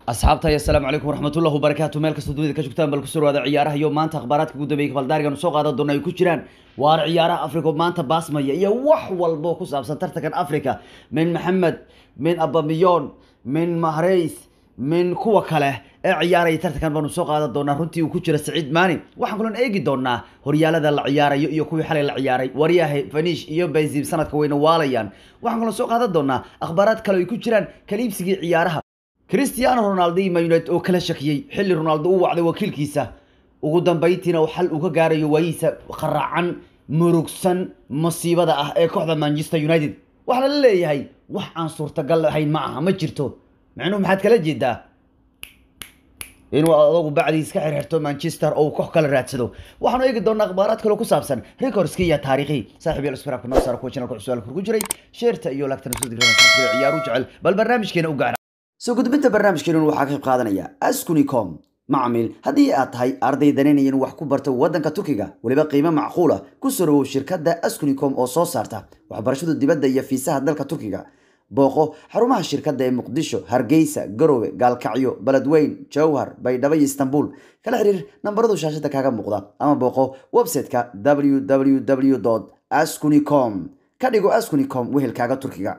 asxaabta assalaamu calaykum waraxmatullahi wabarakaatu meel kastoo dunida ka joogtaan bal kusoo dhawaada ciyaaraha iyo maanta akhbaaraadka ugu dambeeyay kabaldaarigan soo qaadan doona ay ku jiraan waar ciyaaraha africa oo maanta baasmaya iyo wax walbo ku saabsan tartankan africa min maxamed min abamiyon min mahreys min kuwa kale ee ciyaaraya tartankan baanu soo qaadan doonaa runtii uu ku jira saciid maani waxaan kaloon eegi doonaa horyaalada la ciyaarayo iyo kuwii xalay la ciyaaray waryaha fanish iyo bayzib sanadka wayna waalayaan waxaan kaloon soo qaadan doonaa akhbaaraad kale ay ku jiraan kaliibsigii ciyaaraha cristiano ronaldo iyo man united oo kala shakiyey xilli ronaldo uu wacday wakiilkiisa ugu dambayntiina uu xal uga gaarayo waayihiisa qaraacan murugsan masiibada ah ee kooxda manchester united waxaa la leeyahay wax aan suurtagal ahayn ma aha ma jirto macnuhu maxaad kala jeedaa inuu adogu bacdiis ka xirxirto manchester oo uu koox kala raadsado waxaanu eegi doonaa akhbaaraad kaloo ku saabsan recordski iyo taariikhi saaxiib yaal isfiraabka noo saara kuwa channelka cusub ku jiray sheerta iyo lagtana soo digran ciyaaru jecel bal barnaamijkeena u gaara soo gudbinta barnaamijkeenun waxaa ka qayb qaadanaya askunicom macmiil haddii aad tahay arday danaynaya inuu wax ku barto waddanka turkiga weliba qiimo macquula ku soo dhawow shirkadda askunicom oo soo saarta waxbarashada dibadda iyo fiisaha dalka turkiga booqo xarumaha shirkadda ee muqdisho hargeysa garowe gaalkacyo beledweyn jowhar baydhabo iyo istanbul kala xiriir nambaradu shaashada kaaga muuqda ama booqo website-ka www askunicom ka dhigo askunicom wehelkaaga turkiga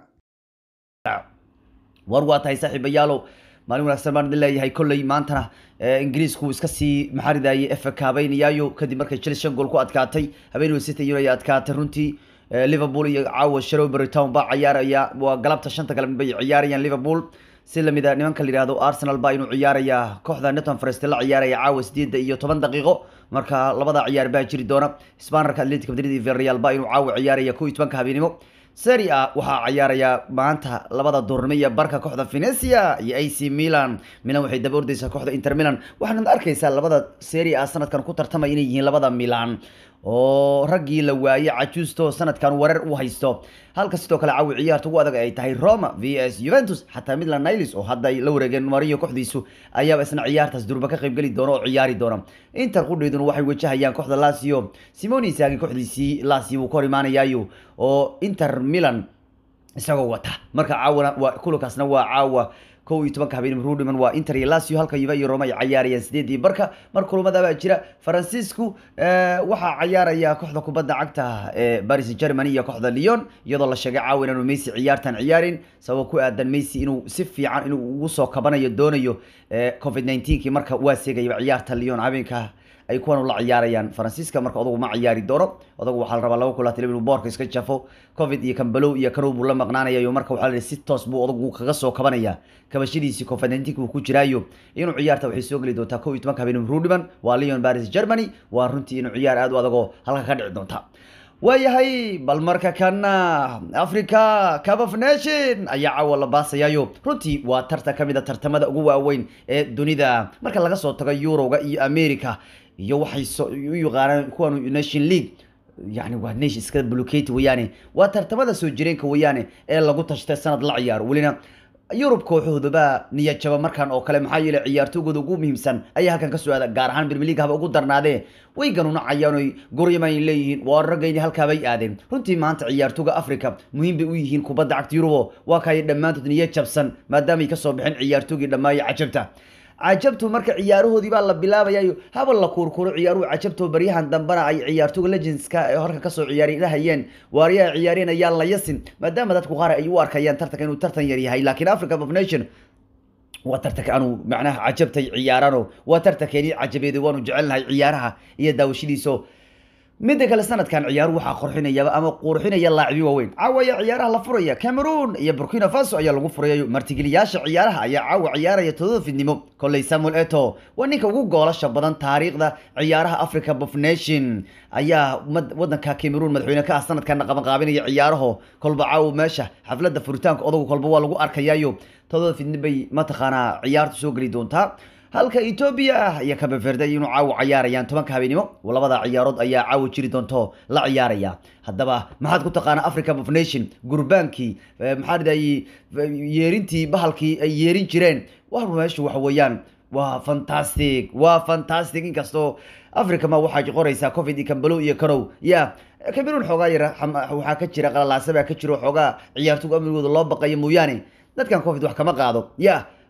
war waa tahay saaxiibayaalow maalin wanaagsan baan idin leeyahay kolley maantana ingiriisku iska sii maxaridayay efa kaabeynayaayo kadib markay chelsea shan gool ku adkaatay habeen city ay adkaatay runtii liverpool iyo caawa shrewbury town baa ciyaaraya waa galabta shanta galab bay ciyaarayaan liverpool si lamid a nimanka la yihahdo arsenal baa inuu ciyaaraya kooxda neton forest la ciyaaraya caawa sideedda iyo toban daqiiqo marka labada ciyaar baa jiri doona spanarka atletic madrid iyo villarreal baa inuu caawa ciyaaraya kow iyo tobanka habeenimo serie a waxaa ciyaaraya maanta labada duurnimo iyo barka kooxda venecia iyo ac milan milan waxay daba ordeysaa kooxda inter milan waxaanad arkaysaa labada serie a sanadkan ku tartamaya inay yihiin labada milan oo raggii la waayey cajuusto sanadkan wareer u haysto halka sidoo kale caawi ciyaarta ugu adag ay tahay roma v s juventus xataa midland nilis oo hadda ay la wareegeen mariyo kooxdiisu ayaaba isna ciyaartaas durba ka qaybgeli doona oo ciyaari doona inter qudheeduna waxay wajahayaan kooxda lasio simoni saagi kooxdiisii lasio wuu ka hor imaanayaayo oo inter milan isagoo wata marka caawana waa kulankaasna waa caawa kow iyo tobanka habeen rudhiman waa inter iyo lasio halka yuva iyo roma ay cayaarayaan sideedii barka mar kulamadaabaa jira faransiisku waxaa cayaaraya kooxda kubadda cagta ee paris germany iyo kooxda leon iyadoo la sheegay caawa inaanu messi ciyaartan ciyaarin sababo ku aadan messi inuu si fiican inuu ugu soo kabanayo doonayo covid 19kii marka waa seegayaba ciyaarta leon habeenka ay kuwan la ciyaarayaan faransiiska marka odagu ma ciyaari doono odagu waxaa la rabaa laba kulaat inuu boorka iska jafo covid iyo kambalow iyo kanow buu la maqnaanayayo marka waxaa la si toos buu odagu kaga soo kabanaya kabashadiisii covid 19 buu ku jiraayo inuu ciyaarta waxay soo geli doontaa kow iyo tobanka habeen rudhiman waa leon paris germany waa runtii inuu ciyaar aad u adagoo halka ka dhici doonta waayahay bal marka kana africa cup of nation ayaa caawa la baasayaayo runtii waa tartan ka mid a tartamada ugu waaweyn ee dunida marka laga soo tago yuroga iyo america iyo waxay u yaqaanaan kuwan nation league yani waa nation iska blocate weyaane waa tartamada soo jireenka weyaane ee lagu tashtay sanad la ciyaaro welina yurub kooxoodaba niyad jaba markan oo kale maxaa yeelay ciyaartoygooda ugu muhiimsan ayaa halkan ka soo aada gaar ahaan premier league haba ugu darnaadee way ganunacayaan oy goryaman leeyihiin waa ragayni halkaabay aadeen runtii maanta ciyaartooga africa muhiim bay u yihiin kubadda cagta yurubo waa kaaya dhammaantood niyad jabsan maadaamay kasoo baxeen ciyaartoogii dhammaaya cajabta cajabtu marka ciyaarahoodii baa la bilaabayayo haba la kuurkuro ciyaaruhu cajabto baryahan dambena ay ciyaartooga legendska ee horka kasoo ciyaari dhahayeen waaryaha ciyaareen ayaa la yasin maadaama dadku qaar ay u arkayaan tartanka inuu tartan yar yahay laakiin africa of nation waa tartanka anu macnaha cajabtay ciyaarano waa tartankeeni cajabeeday waanu jecelnahay ciyaaraha iyo daawashadiiso midda kale sanadkan ciyaaruhu waxaa qorxinayaba ama qurxinaya laacibyo waaweyn caawa ayaa ciyaaraha la furaya cameroon iyo burkina faso ayaa lagu furayayo martigeliyaasha ciyaaraha ayaa caawa ciyaaraya todoba fidnimo kolley samuel eto waa ninka ugu goolasha badan taariikhda ciyaaraha africa of nation ayaa wadanka cameroon madaxweyne ka ah sanadkana qabanqaabinaya ciyaaraho kolba caawa meesha xafladda furitaanka odagu kolba waa lagu arkayayo todoba fidni bay mataqaanaa ciyaartu soo geli doontaa halka etoobiya iyo kabeverde inuu caawa ciyaarayaan tobanka habeenimo labada ciyaarood ayaa caawa jiri doonto la ciyaaraya haddaba maxaad ku taqaana africa of nation gurbaankii maxaa ridaye yeerintii bahalkii ay yeerin jireen war meeshu waxa weeyaan waa fantastic waa fantastic inkastoo africa ma waxaa qoraysaa covid iyo kambalow iyo kanow ya cameroon xoogaa yara waxaa ka jira qalalaasa baa ka jiro xoogaa ciyaartogu amnigooda loo baqayo mooyaane dadkan covid wax kama qaado ya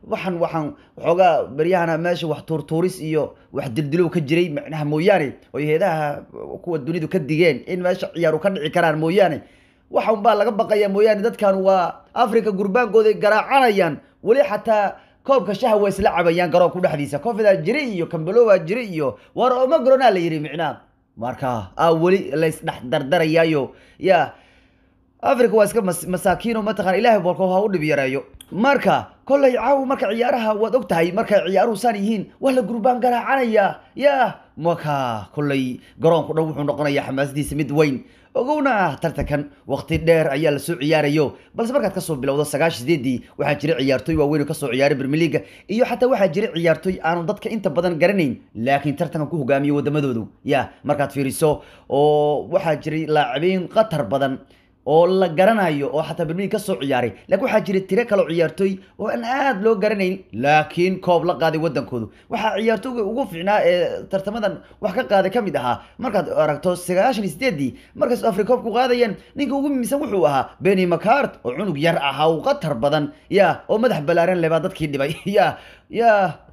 waxaan waxaan waxoogaa beryahana meesha wax tuurtuuris iyo wax dildilow ka jiray macnaha mooyaane oy heedaha kuwa dunidu ka digeen in meesha ciyaaru ka dhici karaan mooyaane waxa unbaa laga baqaya mooyaane dadkan waa africa gurbaankooday garaacanayaan weli xataa koobka shaha waa isla cabayaan garoonku dhexdiisa covidaa jira iyo cambelowa jira iyo war omagronaa la yidhi micnaa marka a weli laysdhex dardarayaayo ya africa waa iska mas masaakiino mataqana ilahay bolko ha u dhib yareeyo marka kollay caawa marka ciyaaraha waad og tahay markay ciyaaruhu saan yihiin waa la gurbaan garaacanaya ya marka kollay garoonku dhan wuxuu noqonayaa xamaasadiisa mid weyn ogowna ah tartankan waqti dheer ayaa lasoo ciyaarayo balse markaad kasoo bilowdo sagaash sideedii waxaa jira ciyaartoy waaweyn oo kasoo ciyaaray bermeliga iyo xataa waxaa jira ciyaartoy aanu dadka inta badan garanayn laakiin tartankan ku hogaamiyo wadamadoodu ya markaad fiiriso oo waxaa jiray laacibiin qatar badan oo la garanayo oo xataa bermelig ka soo ciyaaray laakiin waxaa jira tiro kaleo ciyaartooy oo aan aada loo garanayn laakiin koob la qaaday wadankoodu waxaa ciyaartooyga ugu fiicnaa ee tartamadan wax ka qaaday ka mid ahaa markaad aragto sagaashan iyo sideedii markaas afri koobku qaadayeen ninka ugu mimisan wuxuu ahaa beni macart oo cunug yar ahaa u qatar badan ya oo madax balaaran lebaa dadkii dhibay ya ya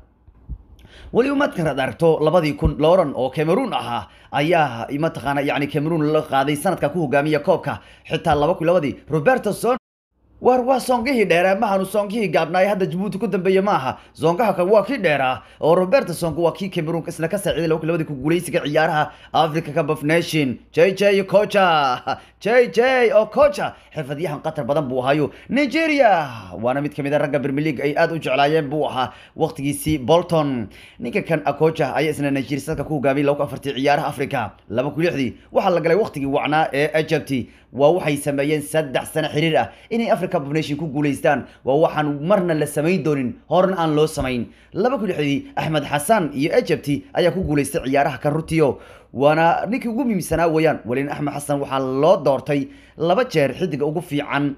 weliba markaad aragto labadii kun loran oo cameroon ahaa ayaa mataqaana yani cameroon la qaaday sanadka ku hogaamiya koobka xitaa laba kun labadii roberto son war waa soongihii dheeraa mahanu soongihii gaabnaay hadda jabuuti ku dambeeye ma aha soongaha kan waa kii dheeraa oo roberto songo waa kii cameroon isna ka saaciiday laba kun labadii ku guuleysiga ciyaaraha africa cup of nation j j kocha j j oo kocha xirfadyahan qatar badan buu ahayo nigeria waana mid kamid a ragga premier league ay aada u jeclaayeen buu ahaa waqtigiisii bolton ninka kan akocha ayaa isna nigeria sadka ku hogaamiyay laba kun afartii ciyaaraha africa laba kun lixdii waxaa la galay waqtigii wacnaa ee egypt waa waxay sameeyeen saddex sano xiriir ah inay africa cup of nation ku guuleystaan waa waxaan marna la samayn doonin horna aan loo samayn laba kun lixdii axmed xasan iyo egypt ayaa ku guuleystay ciyaaraha kan rutiyo waana ninkii ugu muhiimsanaa weeyaan welina axmed xasan waxaa loo doortay laba jeer xidiga ugu fiican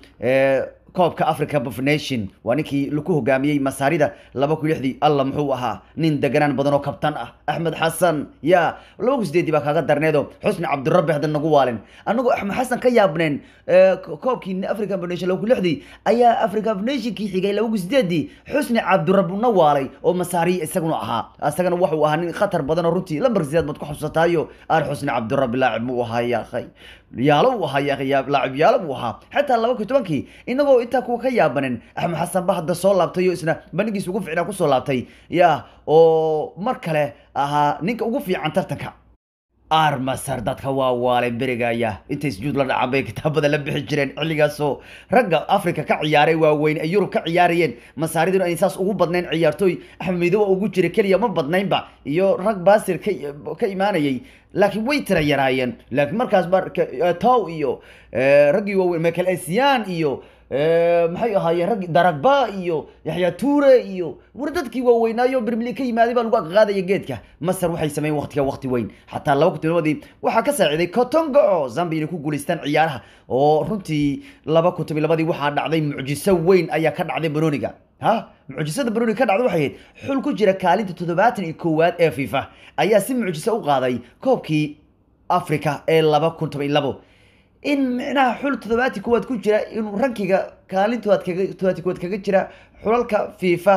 koobka africa of nation waa ninkii laku hogaamiyey masaarida laba kun lixdii alla muxuu ahaa nin deganaan badan oo kabtan ah axmed xasan ya laba kun sideedii baa kaaga darneedo xusni cabdirabbi hadda nagu waalin anagoo axmed xasan ka yaabneen koobkii africa of nation laba kun lixdii ayaa africa of nationkii xigay laba kun sideedii xusni cabdirabbi na waalay oo masaariya isaguna ahaa isagana wuxuu ahaa nin khatar badan oo runtii lambar sideed baad ku xusataayo aan xusni cabdirabbi laacib muu ahaa yaakhay yaalo uu ahaa laacib yaalo buu ahaa xataa laba kun tobankii inagoo intaa kuwa ka yaabanin axmed xasan ba hadda soo laabtay oo isna bandhigiisa ugu fiicnaa kusoo laabtay ya oo mar kale ahaa ninka ugu fiican tartanka armasar dadka waa waalay berigaya intay sujuud la dhacan bay kitaabada la bixi jireen xilligaasoo ragga africa ka ciyaaray waaweyn ay yurub ka ciyaarayeen masaariduna ay saas ugu badnayn ciyaartooy axmed midowa ugu jira keliya ma badnaynba iyo rag baasir ka ka imaanayay laakiin way tira yaraayeen laakiin markaas ba tow iyo raggii waaweyn michael esian iyo maxay ahaayeen raggi daragba iyo yaxya ture iyo war dadkii waaweynaayo bermili ka yimaaday baa lagu aqaadaya geedka masar waxay sameeyeen waqtiga waqti weyn xataa laba kun todobadii waxaa ka saaciiday kotongo oo zambia inay ku guuleystaan ciyaaraha oo runtii laba kun tobi labadii waxaa dhacday mucjiso weyn ayaa ka dhacday banoniga ha mucjisada banoniga ka dhacday waxay ahayd xul ku jira kaalinta toddobaatan iyo koowaad ee fifa ayaa si mucjiso u qaaday koobkii africa ee laba kun toban iyo labo in micnaha xul toddobaati kuwaad ku jira inuu rankiga kaalintood kaga toddobaati kuwaad kaga jira xulalka fifa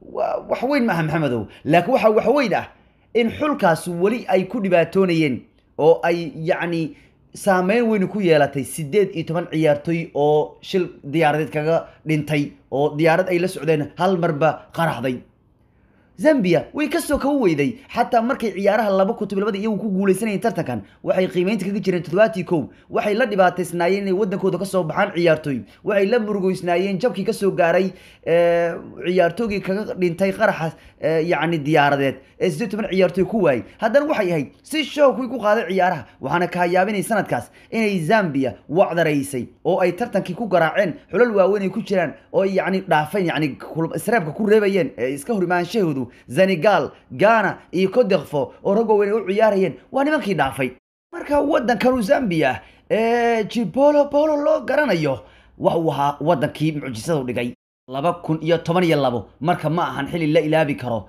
wax weyn maaha maxamedow laakiin waxa wax weyn ah in xulkaas weli ay ku dhibaatoonayeen oo ay yacni saameyn weyn ku yeelatay sideed iyo toban ciyaartoy oo shil diyaaradeed kaga dhintay oo diyaarad ay la socdeen hal marba qaraxday zambia way kasoo kawa weyday xataa markay ciyaaraha laba kutub labada iyagu ku guuleysanayeen tartankan waxay qiimeynta kaga jireen toddobaatii kow waxay la dhibaataysnaayeen inay wadankooda kasoo baxaan ciyaartooy waxay la murugeysnaayeen jabkii kasoo gaaray ciyaartoygii kaga dhintay qaraxa yacni diyaaradeed ee sideed toban ciyaartooy ku waayey haddana waxay ahayd si show kuwii ku qaaday ciyaaraha waxaana kaayaabinay sanadkaas inay zambia wacdaraysay oo ay tartankii ku garaaceen xulal waaweyn ay ku jiraan oo ay yacni dhaafeen yacni isreebka ku reebayeen ee iska hor imaanshahoodu senegal ghana iyo codekfo oo rag waaweyn ay u ciyaarayeen waa nimankii dhaafay marka waddankanu zambia ee jibolo bolo loo garanayo waxuu ahaa waddankii mucjisadu dhigay laba kun iyo toban iyo labo marka ma ahan xilli la ilaabi karo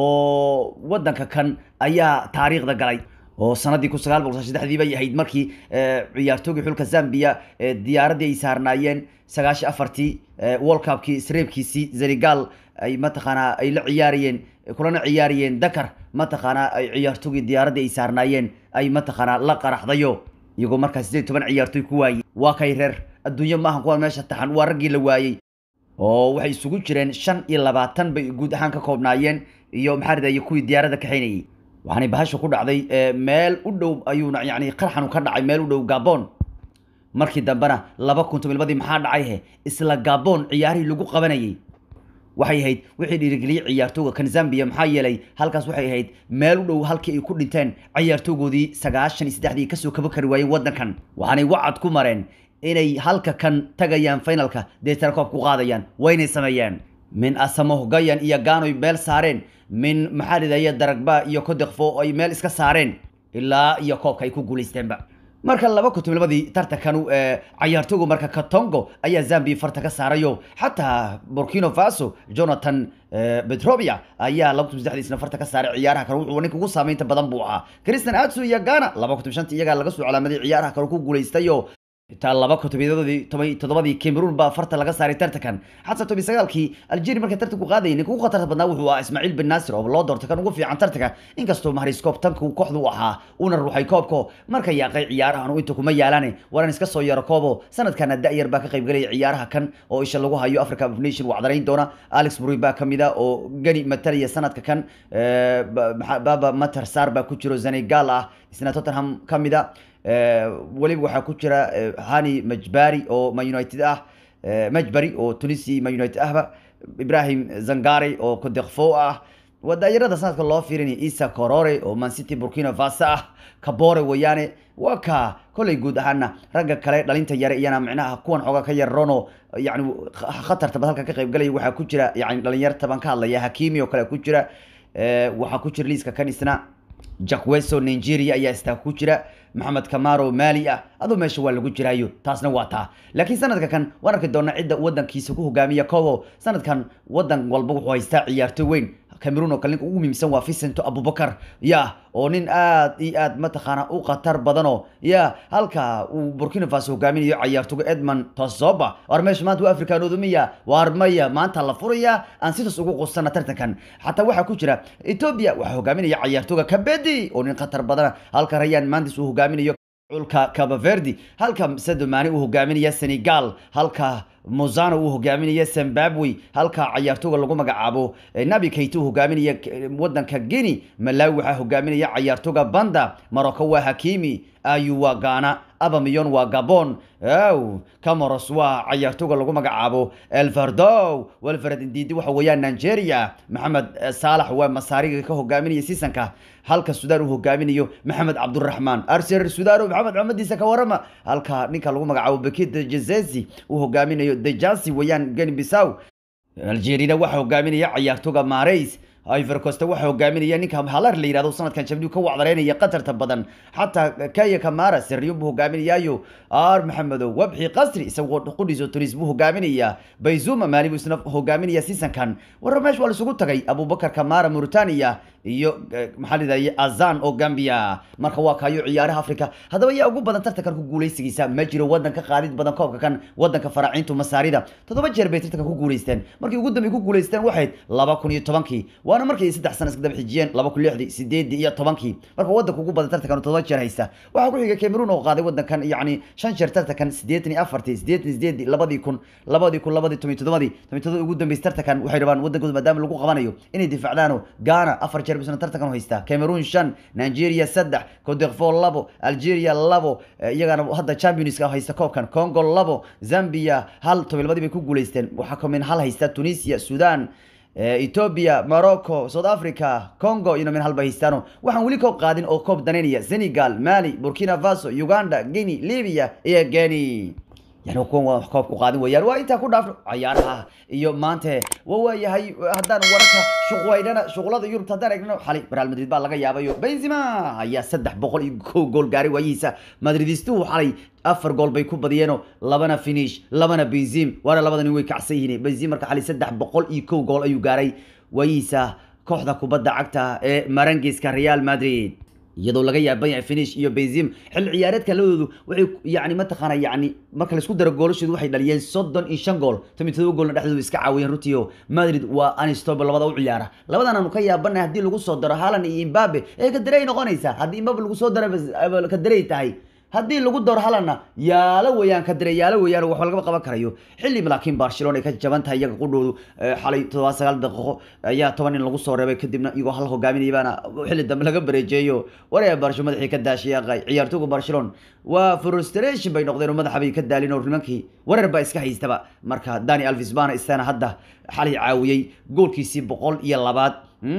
oo waddanka kan ayaa taariikhda galay oo sanadii kun sagaal boqol saddexdii bay ahayd markii ciyaartoogii xulka zambia diyaaraddii ay saarnaayeen sagaashi afartii world cupkii isreebkiisii senegal ay mataqaanaa ay la ciyaarayeen kulana ciyaarayeen dakar mataqaanaa ay ciyaartogii diyaaradda ay saarnaayeen ay mataqaanaa la qaraxdayo iyagoo markaa sideed toban ciyaartoy ku waayey waa kay reer adduunyo maahan kuwaan meesha taxan waa raggii la waayey oo waxay isugu jireen shan iyo labaatan bay guud ahaan ka koobnaayeen iyo maxaa ridaye kuwii diyaaradda kaxaynayey waxaanay bahasha ku dhacday meel u dhow ayuuna yani qarxanu ka dhacay meel u dhow gabon markii dambena laba kun tobilmadii maxaa dhacay he isla gabon ciyaarihii lagu qabanayey waxay ahayd wixii dhiirigeliyey ciyaartooga kan zambia maxaa yeelay halkaas waxay ahayd meel u dhow halkii ay ku dhinteen ciyaartoogoodii sagaashan iyo saddexdii kasoo kaba kari waayeen waddankan waxaanay wacad ku mareen inay halka kan tagayaan finalka deetana koob ku qaadayaan waynay sameeyeen min asamohgayan iyo gaanoy meel saareen min maxaa lidaya daragba iyo kodekfo ay meel iska saareen ilaa iyo koobka ay ku guulaysteenba marka laba kutumilmadii tartankanu cayaartoogu marka katongo ayaa zambia farta ka saarayo xataa burkino faso jonathan petrovia ayaa laba kutum saddexdiisna farta ka saaray ciyaaraha kale wuxuu ninka ugu saameynta badan buu ahaa christian atsu iyo ghana laba kutum shanta iyagaa laga soo calaamaday ciyaaraha kale ku guulaystayo xitaa laba kutubiyadodii toban toddobadii cameroon baa farta laga saaray tartankan xataa toban sagaalkii algeria markay tartanku qaadayay ninka ugu khatarta badnaa wuxuu ahaa ismaaciil bin naasir oo loo doortay kan ugu fiican tartanka inkastoo mahriskoob tanku kooxdu u ahaa una ruuxay koobko marka yaaqay ciyaarahan inta kuma yaalaane waran iska soo yaro koobo sanadkana da-yar baa ka qaybgelaya ciyaaraha kan oo isha lagu hayo africa of nation wacdarayn doona alex bury baa kamid a oo gani matalaya sanadka kan baba mater sar baa ku jiro senegal ah isna tottenham kamid a weliba waxaa ku jira hani majbari oo man united ah majbari oo tunisi man united ahba ibrahim zangare oo kodekfo ah wadaayarada sanadka loo fiirinaya isa corore oo man city burkina faso ah kabore weeyaane waa ka kolley guud ahaana ragga kale dhalinta yare iyana micnaha kuwan xooga ka yarrono yani khatarta bad halka ka qaybgalaya waxaa ku jira yani dhalinyarta baan ka hadlaya hakimi oo kale ku jira waxaa ku jira liiska kan isna jackweso nigeria ayaa istaa ku jira maxamed camaro mali ah aduu meesha waa lagu jiraayo taasna waa taa laakiin sanadka kan waan arki doona cidda wadankiisa ku hogaamiya kobo sanadkan wadan walba wuxuu haystaa ciyaarto weyn cameroon oo kale ninka ugu muhiimsan waa vicento abubakar ya oo nin aad iyo aad mataqaana u khatar badanoo ya halka uu burkina faso hogaaminayo cayaartoga edmond tosoba war meesha maanta waa afrikaanoodu miya waar maya maanta la furaya aan sidaas ugu qusana tartankan xataa waxaa ku jira ethiopia waxaa hogaaminaya cayaartoga kabedi oo nin khatar badana halka rayaan maantis uu hogaaminayo culka cabaverdi halka sadomani uu hogaaminaya senegal halka mozano uu hogaaminaya zimbabwe halka cayaartooga lagu magacaabo nabi kayte uu hogaaminaya wadanka guinea malawi waxaa hogaaminaya cayaartooga banda morocco waa hakimi ayu waa ghana abamiyon waa gabon ow camoros waa cayaartooga lagu magacaabo elfardow welfred indidi waxa weeyaan nigeria maxamed saalax waa masaariga ka hogaaminaya seasonka halka sudan uu hogaaminayo maxamed cabduraxmaan arser sudano maxamed maxamediisa ka warama halka ninka lagu magacaabo bekid jezezi uu hogaaminayo dejansi weeyaan geni bisaw algerina waxaa hogaaminaya cayaartooga mareys ivory coast waxaa hogaaminaya ninka halar la yihahdo sanadkan jabniu ka wacdareynaya qatarta badan xataa kaya kamara sirriyo buu hogaaminayaayo ar maxamedow wabxi qasri isagoo qudhiso tunis buu hogaaminaya bayzuma maali buu isna hogaaminaya seasonkan warra meesha waa laisugu tagay abubakar kamara mauritania iyo maxaa lidahye azan oo gambia marka waa kayo ciyaaraha africa haddaba yaa ugu badan tartankan ku guuleysigiisa ma jiro wadan ka qaadid badan koobka kan wadanka faraaciintu masaarida toddoba jeer bay tartanka ku guuleysteen markii ugu dambey ku guuleysteen waxayd laba kun iyo tobankii waana markay saddex sana iska daba xijiyeen laba kun lixdii sideedii iyo tobankii marka wadanka ugu badan tartankan toddoba jeer haysta waxaa ku xigay cameroon oo qaaday wadankan yacni shan jeer tartankan sideetan iyo afartii sideetan sideedii labadii kun labadii kun labadii toban toddobadii toban toddobadii ugu dambeysay tartankan waxay rabaan wadankooda maadaama lagu qabanayo inay difaacdaano ghana afar jeer bisna tartankan haysta cameroon shan nigeria saddex codefo labo algeria labo iyagana hadda championska haysta koobkan congo labo zambia hal tobilabadii bay ku guuleysteen waxaa kamin hal haysta tunisia sudan ethiopia morocco south africa congo iyona min halba haystaano waxaan weli koob qaadin oo koob danaynaya senegal mali burkina faso uganda guinea libya iyo geni yani kuwan waa koobku qaadin weyaan waa intaa ku dhaafno cayaaraha iyo maanta wa waayahay haddaan wararka shuqwaynana shuqlada yurub haddaan eegno xalay real madrid baa laga yaabayo benzema ayaa saddex boqol iyo kow gool gaaray waayihiisa madridistuhu xalay afar gool bay ku badiyeenoo labana finish labana benzim waana labada nin way kacsan yihiin benzim marka xalay saddex boqol iyo kow gool ayuu gaaray waayihiisa kooxda kubadda cagta ee marangiska real madrid iyadoo laga yaaban yahay finish iyo benzim xilli ciyaareedka labadoodu waxay yani mataqaana yani marka laisku daro goolashoodu waxay dhaliyeen soddon iyo shan gool toban todoba goolna dhexdooda iska caawiyeen runtii oo madrid waa anistoba labada u ciyaara labadan aanu ka yaabanahay haddii lagu soo daro haalan iyo imbabe ee kadarey noqonaysaa haddii imbabe lagu soo daro kadarey tahay haddii lagu daro halana yaalo weeyaan kadire yaalo weeyaan waxba lagama qaban karayo xilli laakiin barcelona ay ka jaban tahay iyaga qudhoodu xalay todoba sagaal daqiiqo ayaa toban nin lagu soo reebay kadibna iyagoo hal hogaaminaya baana xilli dambe laga bareejeeyo waraya barsho madaxii ka daashiyaqay ciyaartooga barcelona waa frustration bay noqdeen oo madaxa bay ka daalin oo nimankii wareer baa iska haystaba marka dani alvis bana istana hadda xalay caawiyey goolkiisii boqol iyo labaad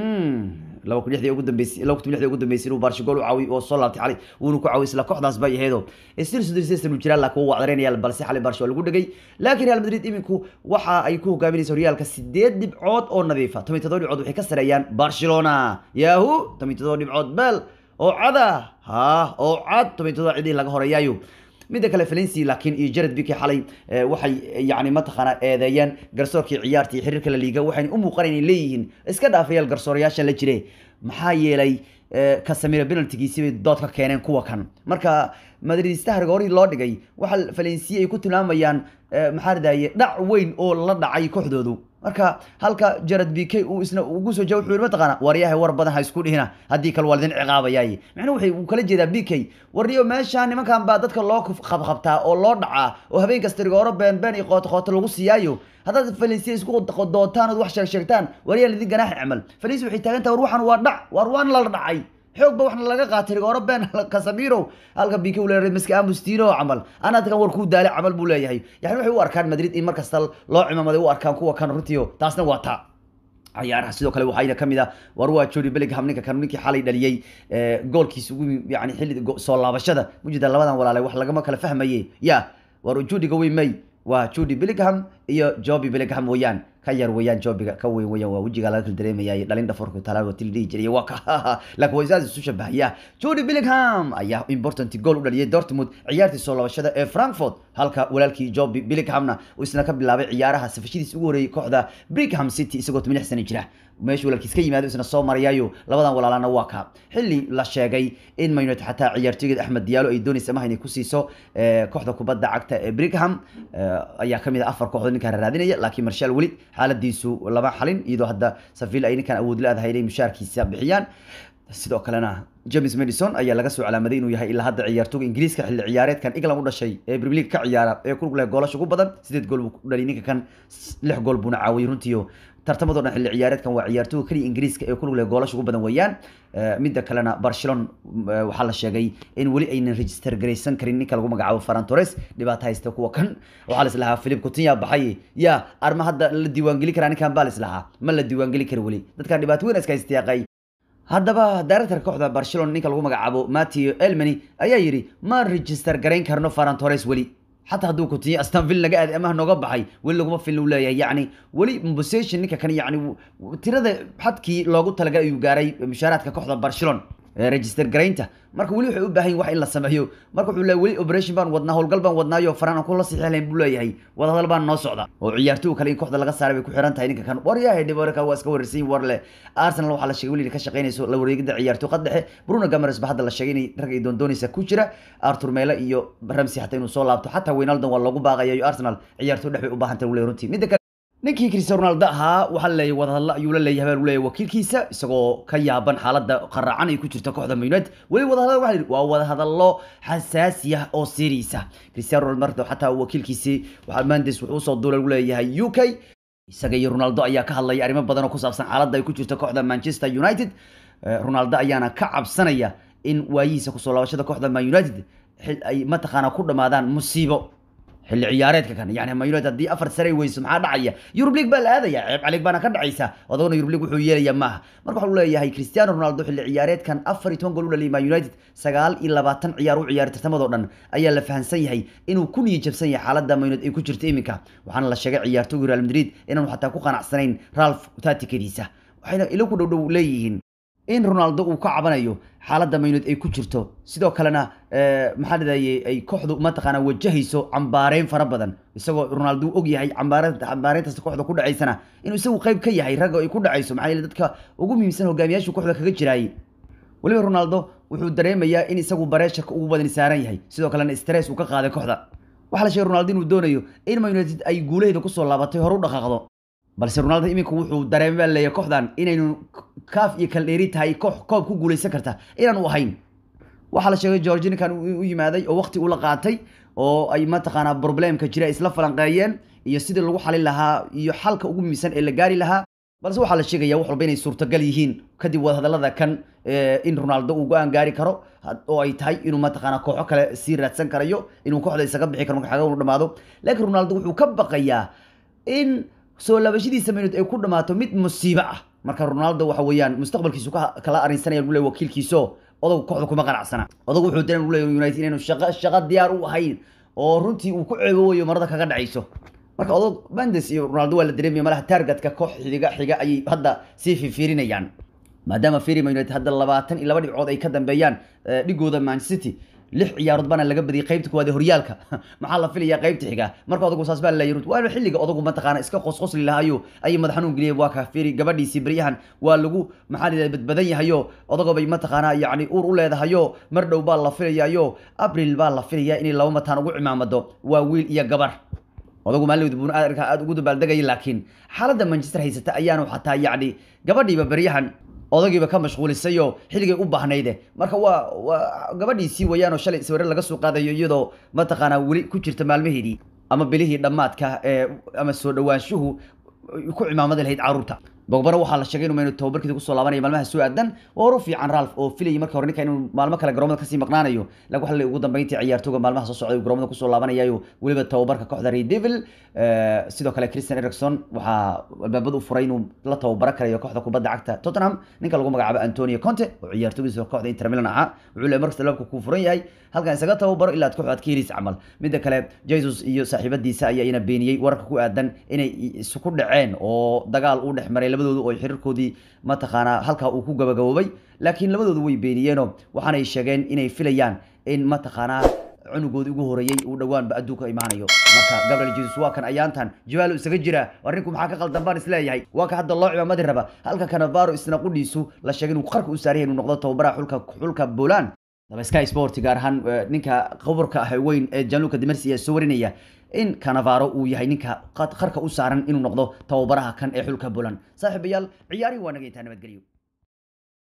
laba kun lixdii ugu dambeysay laba kun lixdii ugu dambeysay inuu Barca gool u caawiy oo soo laabtay xalay wuuna ku caawiyay isla kooxdaas bay ahayd oo istil sudisaysan uu jiraa laakiin waa wacdareynaya balse xalay Barca waa lagu dhagay laakiin Real Madrid iminku waxa ay ku hogaaminayso Realka sideed dhibcood oo nadiifa 17 dhibcood waxay ka sareeyaan Barcelona yahu 17 dhibcood bal oo cada ha oo cad 17 cidii laga horeeyayo midda kale Valencia laakiin iyo Jared Pique xalay waxay yani mataqaana eedeeyeen garsoorkii ciyaartii xiriirka la liiga waxay u muuqanayeen inay leeyihiin iska dhaafayal garsoorayaasha la jire maxaa yeelay Casemiro penaltigiisii bay dood ka keeneen kuwa kan marka madridista hargoori loo dhigay waxa Valencia ay ku tilmaamayaan maxaa radaye dhac weyn oo la dhacay kooxdoodu marka halka Jared Pique uu isna ugu soo jawaab wuxuu mataqaana waryahay war badan ha isku dhihina haddii kale waalidin ciqaabayay macnaheedu waxay uu kala jeedaa Pique warniyo meesha nimankan baa dadka loo qabqabtaa oo loo dhacaa oo habeen kasta rigooro been been iyo qoto qoto lagu siiyaayo haddaad Valencia isku dootaan oo wax sheeg sheegtaan waryahay idin ganaax camal Valencia waxay taagan tahay war waxan waa dhac war waan la dhacay xoog ba waxna laga qaatay rigooro been Casemiro halka Pique uu leeyahay miska Amustino camal ana dadkan war ku daalay camal buu leeyahay yani waxay u arkaan Madrid in markasta loo cimaamaday u arkaan kuwa kan runtiyo taasna waa taa ciyaaraha sidoo kale waxayna kamid ah war waa Jude Bellingham ninka kan ninkii xalay dhaliyay goolkiisa ugu yani xilli soo laabashada mujida labadan walaalay wax lagama kala fahmaye ya war Jude ga weyn may waa Jude Bellingham iyo Joby Bellingham weeyaan ka yar weeyaan Jobiga ka weyn weeyaan waa wajiga laga kala dareemayay dhalin dhafarku talaabo tilidii jiray waa ka laakiin waa isaas isu shabahaya Jude Bellingham ayaa important goal u dhaliyay Dortmund ciyaartii soo laabashada ee Frankfurt halka walaalkii Joby Bellinghamna uu isna ka bilaabay ciyaaraha safashidiis ugu horeeyay kooxda Brigham City isagoo 8 sano jira meesha walaalkiis ka yimaado isna soo marayayo labadan walaalana waa ka xilli la sheegay in Man United xataa ciyaartooyga Axmed Diallo ay doonaysa ma inay ku siiso kooxda kubadda cagta ee Brigham ayaa kamid ah afar kooxood ninkan raadinaya laakiin Marshall weli xaaladiisu laba xalin iyadoo hadda Sevilla ay ninkan awood leedahay inay mushaarkiisa bixiyaan sidoo kalena James Madison ayaa laga soo calaamaday inuu yahay ilaa hadda ciyaartooyga Ingiriiska xilli ciyaareedkan England u dhashay ee Premier League ka ciyaara ee ku leh goolasho ugu badan sideed gool buu dhaliyay ninka kan lix gool buuna caawiyay runtii tartamadoo dhan xilli ciyaareedkan waa ciyaartooyga kaliya Ingiriiska ee ku leh goolasho ugu badan weeyaan midda kalena Barcelona waxaa la sheegay in weli aynan register garaysan karin ninka lagu magacaabo Ferran Torres dhibaato haysta kuwa kan waxaa la islahaa Philip Coutinho baxay ya arma hadda la diiwaan geli karaa ninkan baa la islahaa ma la diiwaan geli karo weli dadkan dhibaato weyn iska haystayaqay haddaba director kooxda Barcelona ninka lagu magacaabo Matteo Elmani ayaa yiri ma register garayn karno Ferran Torres weli حتى هدو كنتي استون فيلا قاعد امه نوغا بحي ولا لغما فيلا ولا يعني ولي بوزيشن نيكا كان يعني تيرada xadkii loogu talagalay ayuu gaaray mushaaraadka kooxda Barcelona register garaynta marka weli wuxuu u baahan yahay wax in la sameeyo marka wuxuu leeyahay weli operation baan wadnaa howlgal baan wadnaayo faraan ku la saxiixlayn buu leeyahay wada hadal baan noo socda oo ciyaartooy kale in kooxda laga saaray bay ku xiran tahay ninka kan war yahay dhibarka waa iska waraysan war le Arsenal waxa la sheegay weli ka shaqeynayso la wareegida ciyaartooy qad dhexe Bruno Gomes ba hadda la sheegay in rag ay doon doonaysa ku jira Arthur Mela iyo Ramsey hatta inuu soo laabto hatta Wijnaldum waa lagu baaqayo Arsenal ciyaartooy dhexe u baahan tahay runtii midda ninkii Cristiano Ronaldo ahaa waxa la leeyahay wadahadal ayuu la leeyahay baa leeyahay wakiilkiisa isagoo ka yaaban xaaladda qaraacan ay ku jirto kooxda Man United weli wadahadal waxa yiri waa wadahadallo xasaasi ah oo serious ah Cristiano Ronaldo xataa wakiilkiisi waxa Mendes wuxuu soo duulay u leeyahay UK isaga iyo Ronaldo ayaa ka hadlaya arrimo badan oo ku saabsan xaaladda ay ku jirto kooxda Manchester United Ronaldo ayaana ka cabsanaya in waayihiisa ku soo laabashada kooxda Man United ay mataqaana ku dhamaadaan musiibo xilli ciyaareedka kan yani Man United haddii afar sare weyso maxaa dhacaya Europe League baa la aadaya ceeb calig baana ka dhacaysa odagona Europe League wuxuu yeelaya maaha marka waxa uu leeyahay Cristiano Ronaldo xilli ciyaareedkan afar iyo toban gool u dhaliyay Man United sagaal iyo labaatan ciyaar u ciyaaray tartamadoo dhan ayaa la fahansan yahay inuu ku niyi jabsan yahay xaaladda Man United ay ku jirto iminka waxaana la sheegay ciyaartooyga Real Madrid inaanu xataa ku qanacsanayn Ralph Tatikadiisa waxayna ilo ku dhowdhow leeyihiin in Ronaldo uu ka cabanayo xaaladda Man United ay ku jirto sidoo kalena maxaa dhadayay ay kooxdu mataqaana wajahayso cambaareyn fara badan isagoo Ronaldo og yahay cambaareynta cambaareyntaas kooxda ku dhacaysana inuu isagu qayb ka yahay ragga ay ku dhacayso maxaa yeelay dadka ugu muhiimsan hogaamiyaasha kooxda kaga jiraayay waliba Ronaldo wuxuu dareemayaa in isagu bareesharka ugu badan saaran yahay sidoo kalena stress uu ka qaaday kooxda waxaa la sheegay ronaldo inuu doonayo in man united ay guulaheeda kusoo laabatay hore u dhaqaaqdo balse ronaldo imika wuxuu dareemay baa leeyahay kooxdan inaynu kaaf iyo kaldheeri tahay koox koob ku guuleysan karta inaan u ahayn waxaa la sheegay george ninkan u yimaaday oo waqti ula qaatay oo ay mataqaanaa problemka jira isla falanqeeyeen iyo sidii lagu xalin lahaa iyo xalka ugu muhiimsan ee la gaari lahaa balse waxaa la sheegaya wax walba inay suurtagal yihiin kadib wadahadalada kan in ronaldo uu go-aan gaari karo oo ay tahay inuu mataqaana kooxo kale sii raadsan karayo inuu kooxda isaga bixi karo marka xaga uu dhamaado laakiin ronaldo wuxuu ka baqayaa in soo laabashadiisa minut ay ku dhamaato mid musiibo ah marka ronaldo waxa weeyaan mustaqbalkiisu kala arinsanaya uu leeyahay wakiilkiiso odagu kooxda kuma qanacsana odagu wuxuu dareem leeyahay united inaynu shaqo shaqo diyaar u ahayn oo runtii uu ku ceebooyo marada kaga dhacayso marka odog bandes iyo ronaldo waa la dareemaya malaha targetka koox xidiga xiga ayay hadda sii fifiirinayaan maadaama firima united hadda labaatan iyo laba dhibcood ay ka dambeeyaan dhigooda man city lix ciyaarood baana laga badiyay qaybta kuwaad ee horyaalka maxaa la filayaa qaybta xiga marka odagu saas baa la yiri waa xilliga odagu mataqaana iska qosqosli lahayo ayay madax xanuun geliyay waa ka firi gabadhiisii baryahan waa lagu maxaa la badbadan yahayo odago bay mataqaana yacni uur u leedahayo mar dhow baa la filayayo abril baa la filayaa inay laba mataan ugu cimaamado waa wiil iyo gabar odagu maalin buun arkaa aada ugu dabaaldegaya laakiin xaaladda manchester haysata ayaanu xataa yacni gabadhiiba baryahan odagiiba ka mashquulisayo xilligay u baahnayde marka waa waa gabadhiisii wayaanoo shalay sawirre laga soo qaadayo iyadoo mataqaanaa weli ku jirta maalmaheedii ama bilihii dhammaadka ee ama soo dhawaanshuhu ku cimaamadi lahayd caruurta bogbana waxaa la sheegay inuu maynu tababarkiisa kusoo laabanaya maalmaha soo aadan waa horu fiican ralf oo filayay marka hore ninka inuu maalmo kale garoomada kasii maqnaanayo laakiin waxa la ugu dambeyntii ciyaartooga maalmaha soo socday garoomada kusoo laabanayayo weliba tababarka kooxda red devil sidoo kale christian ericson waxaa albaabada u furay inuu la tababaro karayo kooxda kubadda cagta tottenham ninka lagu magacaabo antonio conte oo ciyaartoogiisa kooxda inter milan ahaa wuxuu leeyahay markasta albaabka kuu furan yahay halkan isaga tababaro ilaa ad kooxda ad ka helaysa camal midda kale jesus iyo saaxiibadiisa ayaa ina beeniyey wararka ku aadan inay isku dhaceen oo dagaal u dhex maray labadoodu oo xiriirkoodii mataqaanaa halkaa uu ku gabagaboobay laakiin labadoodu way beeniyeenoo waxaanay sheegeen inay filayaan in mataqaanaa cunugoodii ugu horeeyey uu dhowaanba adduunka imaanayo marka gabriel jesus waa kan ayaantan jawaalo isaga jira arrinku maxaa ka qaldan baan isleeyahay waa ka hadda loo cimaamadi raba halka kanavaro isna qudhiisu la sheegay inuu qarka u saaraya inuu noqdo tababaraha xulka xulka poland daba sky sport gaar ahaan ninka khabarka ah weyn ee janluka dimersi ayaa soo warinaya in canavaro uu yahay ninka qarka u saaran inuu noqdo tababaraha kan ee xulka poland saaxiibayaal ciyaarihi waa naga intaa nabadgelyo